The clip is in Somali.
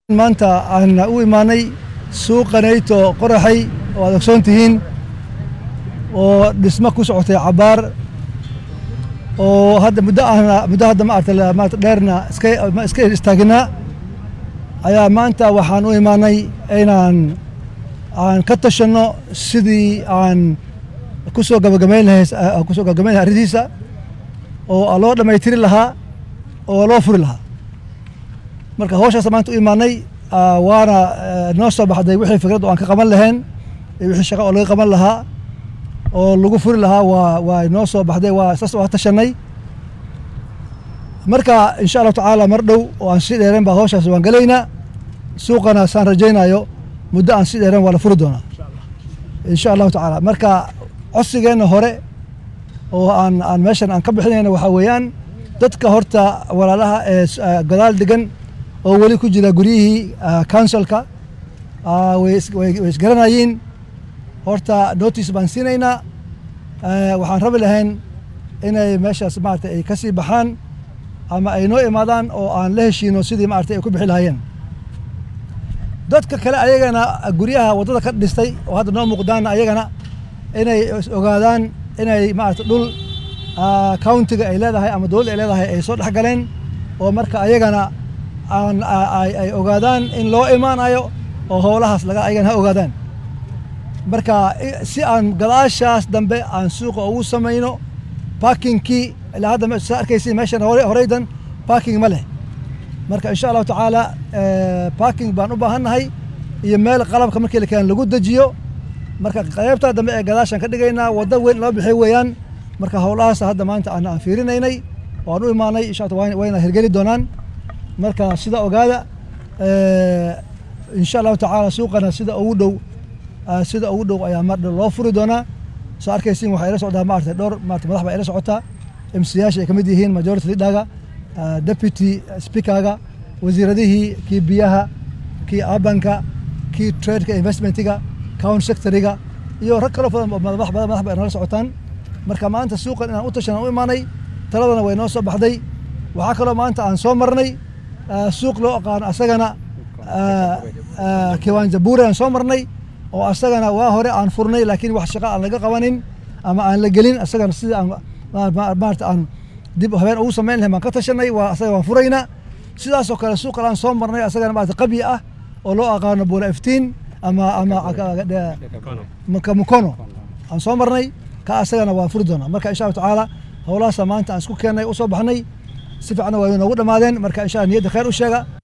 maanta aan u imaanay suuqanayto qoraxay oo aad ogsoon tihiin oo dhismo ku socotay cabaar oo hadda muddo ahna muddo hadda maarata maarata dheerna iska iska istaaginaa ayaa maanta waxaan u imaanay inaan aan ka tashanno sidii aan ku soo gabagabayn lahay ku soo gabagabayn lahay arrintiisa oo loo dhammaytiri lahaa oo loo furi lahaa marka hawshaas maanta u imaanay waana noo soo baxday wixii fikrad oo aan ka qaban lahayn iyo wixii shaqo oo laga qaban lahaa oo lagu furi lahaa waa waa noo soo baxday waa saas waa tashanay marka insha allahu tacaala mar dhow oo aan sii dheereen baa hawshaas waan gelaynaa suuqana saan rajaynayo muddo aan sii dheereen waa la furi doonaa insha allahu tacaala marka codsigeenna hore oo aan aan meeshan aan ka bixinayna waxaa weeyaan dadka horta walaalaha ee gadaal degan oo weli ku jira guryihii counsilka way isgaranayiin horta notice baan siinaynaa waxaan rabi lahayn inay meeshaas maarata ay ka sii baxaan ama ay noo imaadaan oo aan la heshiino sidii maarata ay ku bixi lahaayeen dadka kale ayagana guryaha waddada ka dhistay oo hadda noo muuqdaana ayagana inay ogaadaan inay maarata dhul countiga ay leedahay ama dowladda ay leedahay ay soo dhex galeen oo marka ayagana aan ay ogaadaan in loo imaanayo oo howlahaas laga ayagana ha ogaadaan marka si aan gadaashaas dambe aan suuqa ugu samayno bakinkii ilaa hadda saa arkaysi meeshan horeydan baking ma leh marka insha allahu tacaala baking baan u baahannahay iyo meel qalabka markii lakeena lagu dejiyo marka qaybtaa dambe ee gadaashaan ka dhigaynaa waddo weyn loo bixi weeyaan marka howlahaas hadda maanta aan aan fiirinaynay oo aan u imaanay insha allah wayna hirgeli doonaan marka sida ogaada insha allahu tacaala suuqana sida ugu dhow sida ugu dhow ayaa mar dhow loo furi doonaa soo arkaysiin waxaa ila socdaa maarata dhowr maarata madax baa ila socotaa mcyaasha ay ka mid yihiin majority leaderga deputy speakerga wasiiradihii kii biyaha kii abanka kii tradeka investmentiga county secretariga iyo rag kaloo badan madax badan madax ba nala socotaan marka maanta suuqan inaan u tashan aan u imaanay taladana way noo soo baxday waxaa kaloo maanta aan soo marnay suuq loo aqaano asagana kiwanja buure aan soo marnay oo asagana waa hore aan furnay laakiin wax shaqa aan laga qabanin ama aan la gelin asagana sidii aan maarata aan dib habeen ugu samayn lahayn baan ka tashanay waa asaga waan furaynaa sidaasoo kale suuqan aan soo marnay asagana maarata qabyi ah oo loo aqaano buura iftiin ama ama mukono aan soo marnay ka asagana waan furi doonaa marka insha allahu tacaala howlahaasa maanta aan isku keennay u soo baxnay si fiicna waa noogu dhammaadeen marka insha allah niyadda khayr u sheega